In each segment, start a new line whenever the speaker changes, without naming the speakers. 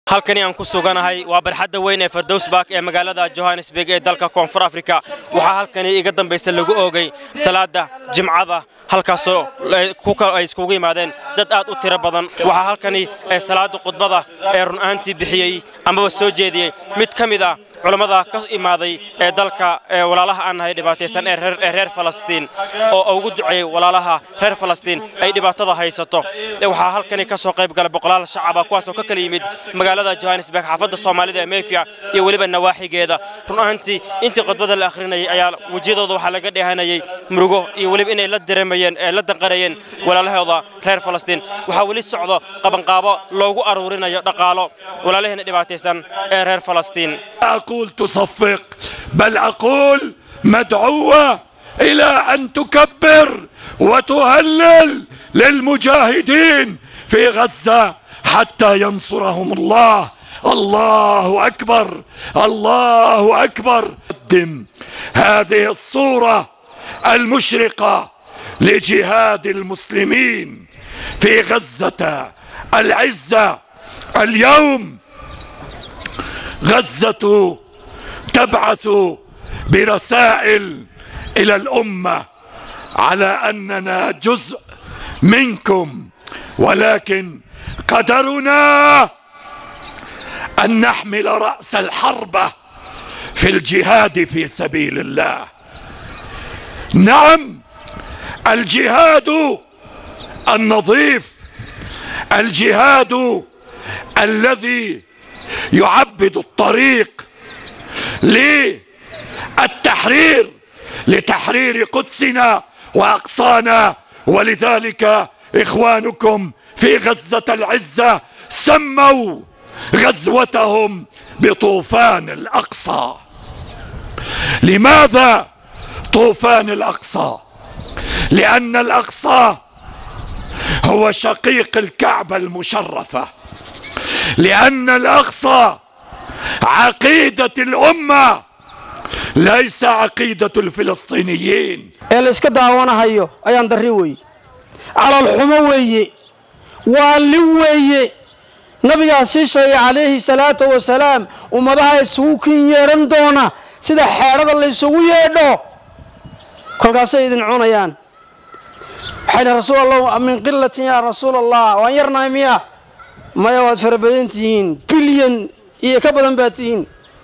halkani aan ku suganahay waa barxadda weyn ee fardowsbak ee magaalada johannesburg ee dalka koonfur afrika waxaa halkani iga dambaysa lagu oogay salaada jimcada halkaasoo ay iskugu yimaadeen dad aad u tiro badan waxaa halkani ee salaada khudbada ee run-aantii bixiyey amaba soo jeediyey mid ka mid ah culammada ka imaaday ee dalka ee walaalaha aan nahay dhibaataysan ee reer falastiin oo ugu duceeyey walaalaha reer falastiin ay dhibaatada haysato waxaa halkani ka soo qayb gala boqolaal shacaba kuwaasoo ka kala yimid magaalada johannesburg xaafadda soomaalida ee mefia iyo weliba nawaaxigeeda run ahaantii intii khudbada la akhrinayay ayaa wejiyadooda waxaa laga dheehanayay murugo iyo weliba inay la dareemayeen ee la danqanayeen walaalahooda reer falastiin waxaa weli socdo qabanqaabo loogu aruurinayo dhaqaalo walaalaheena dhibaataysan ee reer falastiin
أقول تصفق بل أقول مدعوة إلى أن تكبر وتهلل للمجاهدين في غزة حتى ينصرهم الله الله أكبر الله أكبر قدم هذه الصورة المشرقة لجهاد المسلمين في غزة العزة اليوم غزة تبعث برسائل إلى الأمة على أننا جزء منكم ولكن قدرنا أن نحمل رأس الحربة في الجهاد في سبيل الله نعم الجهاد النظيف الجهاد الذي يعبد الطريق للتحرير لتحرير قدسنا واقصانا ولذلك اخوانكم في غزه العزه سموا غزوتهم بطوفان الاقصى لماذا طوفان الاقصى لان الاقصى هو شقيق الكعبه المشرفه لأن الأقصى عقيدة الأمة ليس عقيدة الفلسطينيين
ee la iska daawanahayo ayaan darri weeye calolxumo weeye waalli weeye nabigaa sii sheegay calayhi salaatu wasalaam ummadaha isugu kin yeedhan doona sida xeedhada la ysugu yeedho kolkaasay idin cunayaan waxay dhi rasuul allah min qilatin yaa rasuul allah waan yarnahay miya maya waad fara badan tihiin bilyan iyo ka badan baad tihiin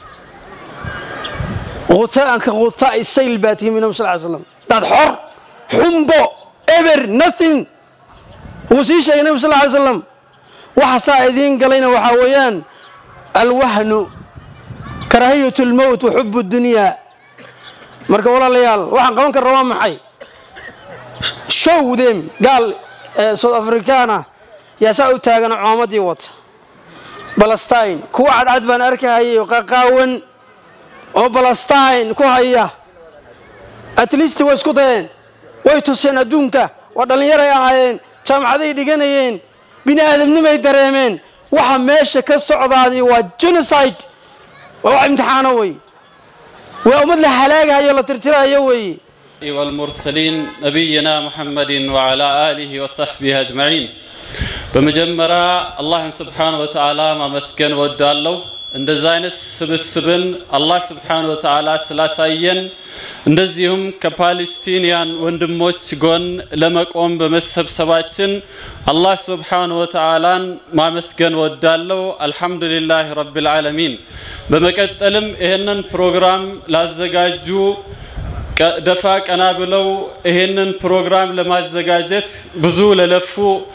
hutaanka hutaa sayl baa tihiin nabi sal ly slam dad xor xumbo eber nothing wuu sii sheegay nabi sal ly slam waxa saa idiin galayna waxaa weeyaan alwahnu karaahiyat lmowt wa xubu dunyaa marka walaalayaal waxaan qaban karna waa maxay show them gaal south africana yaa saa u taagan coomadii wata balastine kuwa cadcad baan arkahayay oo qaqaawan oo balastine ku haya at least way isku dayeen way tuseen adduunka waa dhallinyaray ahaayeen jaamacaday dhiganayeen bini aadamnimay dareemeen waxa meesha ka socdaadii waa genocide waa wax imtixaano wey waa ummad la halaagahayo la tirtirahayo weeye
والمرسلين نبينا محمد وعلى آله وصحبه أجمعين በመጀመሪያ አላህን ስብሓን ወተዓላ ማመስገን ወዳለሁ። እንደዚህ አይነት ስብስብን አላህ ስብሓን ወተዓላ ስላሳየን እንደዚሁም ከፓሌስቲንያን ወንድሞች ጎን ለመቆም በመሰብሰባችን አላህ ስብሓን ወተዓላን ማመስገን ወዳለሁ። አልሐምዱሊላህ ረቢል ዓለሚን። በመቀጠልም ይህንን ፕሮግራም ላዘጋጁ ደፋ ቀና ብለው ይህንን ፕሮግራም ለማዘጋጀት ብዙ ለለፉ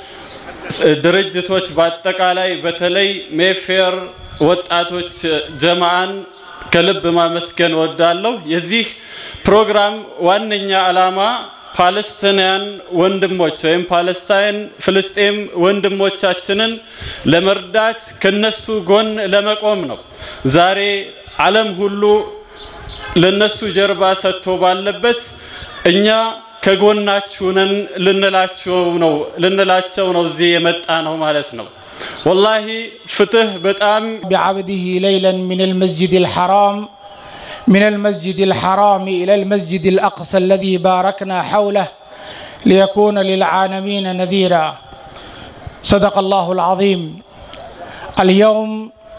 ድርጅቶች በአጠቃላይ በተለይ ሜፌር ወጣቶች ጀማዓን ከልብ ማመስገን ወዳለሁ። የዚህ ፕሮግራም ዋነኛ ዓላማ ፓለስቲናውያን ወንድሞች ወይም ፓለስታይን ፍልስጤም ወንድሞቻችንን ለመርዳት ከነሱ ጎን ለመቆም ነው። ዛሬ ዓለም ሁሉ ለነሱ ጀርባ ሰጥቶ ባለበት እኛ ከጎናችሁ ነን ልንላቸው ነው ልንላቸው ነው እዚህ የመጣ ነው ማለት ነው። ወላሂ ፍትህ በጣም
بعبده ليلا من المسجد الحرام من المسجد الحرام إلى المسجد الأقصى الذي باركنا حوله ليكون للعالمين نذيرا صدق الله العظيم اليوم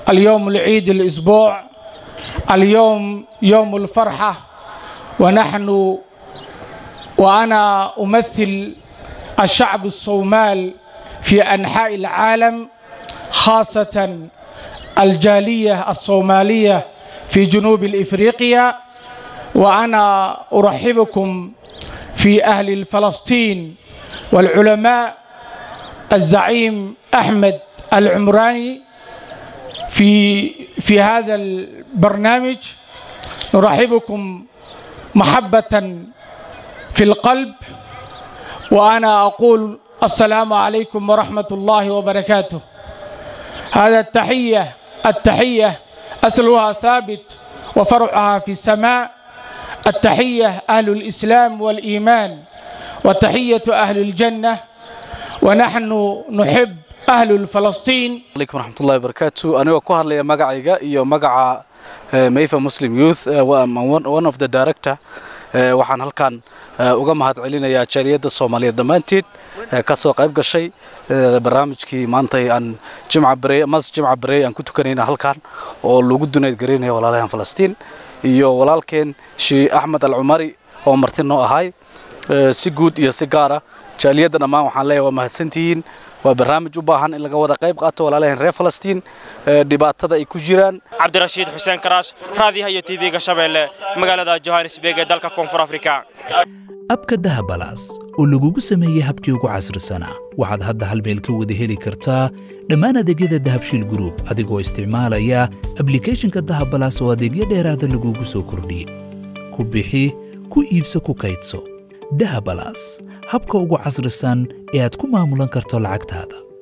اليوم العيد الأسبوع اليوم يوم الفرحة ونحن وأنا أمثل الشعب الصومال في أنحاء العالم خاصة الجالية الصومالية في جنوب الإفريقيا وأنا أرحبكم في أهل فلسطين والعلماء الزعيم أحمد العمراني في في هذا البرنامج نرحبكم محبة في القلب وأنا أقول السلام عليكم ورحمة الله وبركاته هذا التحية التحية أصلها ثابت وفرعها في السماء التحية أهل الإسلام والإيمان وتحية أهل الجنة ونحن نحب أهل فلسطين
عليكم ورحمة الله وبركاته أنا ku hadlaya magacayga iyo magaca Mayfa Muslim Youth one of the director waxaan halkan uga mahad celinayaa jaaliyadda Soomaaliyeed dhammaanteed ka soo qayb gashay barnaamijkii maanta aan Jimca Barey mas Jimca Barey aan ku tukanayna halkan oo lagu dunayd gareynaya walaalahan Falastiin iyo walaalkeen Sheikh Ahmed Al-Umari oo marti noo ahay si guud iyo si gaar ah jaaliyadda dhammaan waxaan leeyahay waa mahadsantihiin waa barnaamij u baahan in laga wada qayb qaato walaalaheen reer falastiin dhibaatada ay ku jiraan
cabdirashiid xuseen karaash raadiyaha iyo tv-ga shabeelle magaalada johannesburg ee dalka koonfur afrika
abka dahabalaas oo lagugu sameeyey habkii ugu casrisanaa waxaad hadda hal meel ka wada heli kartaa dhammaan adeegyada dahabshiil gruub adigoo isticmaalaya ablicathonka dahabalaas oo adeegyo dheeraada lagugu soo kordhiyey ku bixi ku iibso ku kaydso dahabalaas habka ugu casrisan ee aad ku maamulan karto lacagtaada